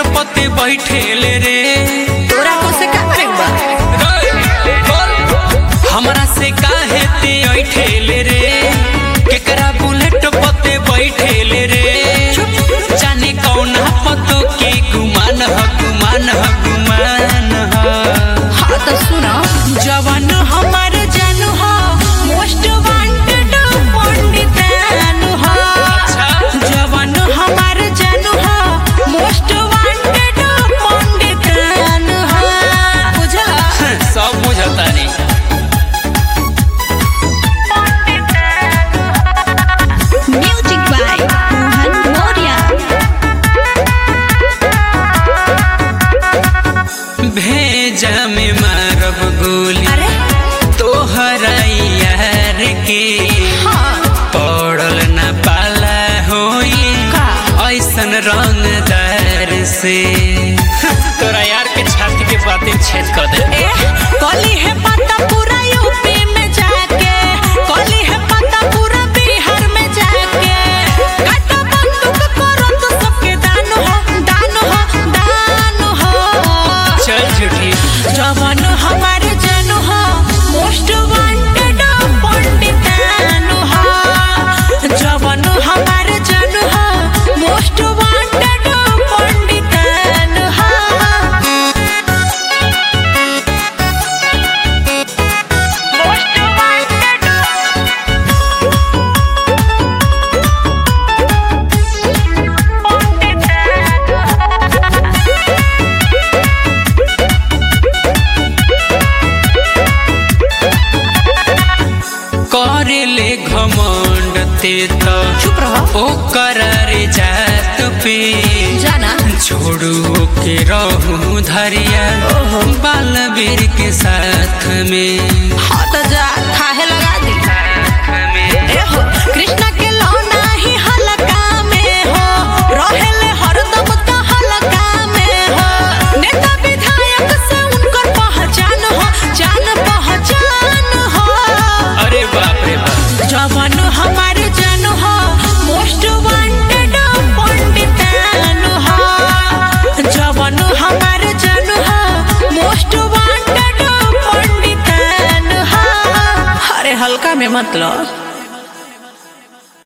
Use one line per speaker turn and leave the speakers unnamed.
पते बैठेले रे
तोरा को से का करे बा
हमरा से काहे ते ऐठेले रे केकरा बुलेट पते बैठेले रे जाने कौना पतो के गुमान ह गुमान ह गुमान ह
हाँ तो सुनो जवान हमार जानू हो मोस्ट वांटेड पंडित जानू हो जवान हमार जानू हो मोस्ट वांटेड पंडित जानू हो बुझला
सब बुझता नहीं
म्यूजिक बाय मोहन मौर्य
भेजा में मारब गोली
अरे
तोहरा यार के
हाँ
पड़ल न पाला होई
का
ऐसन रंगदार से तोरा यार के छाती के बातें छेद कर दे
ए कली है पता पूरा यूपी में जाके कली है पता पूरा बिहार में जाके काटा बंदूक करो तो सबके दान हो दान हो दान हो
चल झूठी
जवान हमारे जन हो मोस्ट वांटेड पंडित जानू हो जवान हमारे जन हो मोस्ट वांटेड पंडित जानू हो मोस्ट वांटेड
करे ले घमंड ते तो
चुप रहो
ओ करारे जात पे
जाना
छोड़ू के रहूं धरिया बालवीर के साथ में
हाँ तो जा खाहे लगा दी ए हो कृष्णा के लौना ही हलका में हो रहेले हरदम तो हलका में हो नेता विधायक से उनकर पहचान हो जान पहचान हो
अरे बाप रे बाप
जवान हमारे जन हो मोस्ट वांटेड पंडित जानू हो जवान हमारे जन हो मोस्ट वांटेड पंडित जानू हो अरे हल्का में मतलब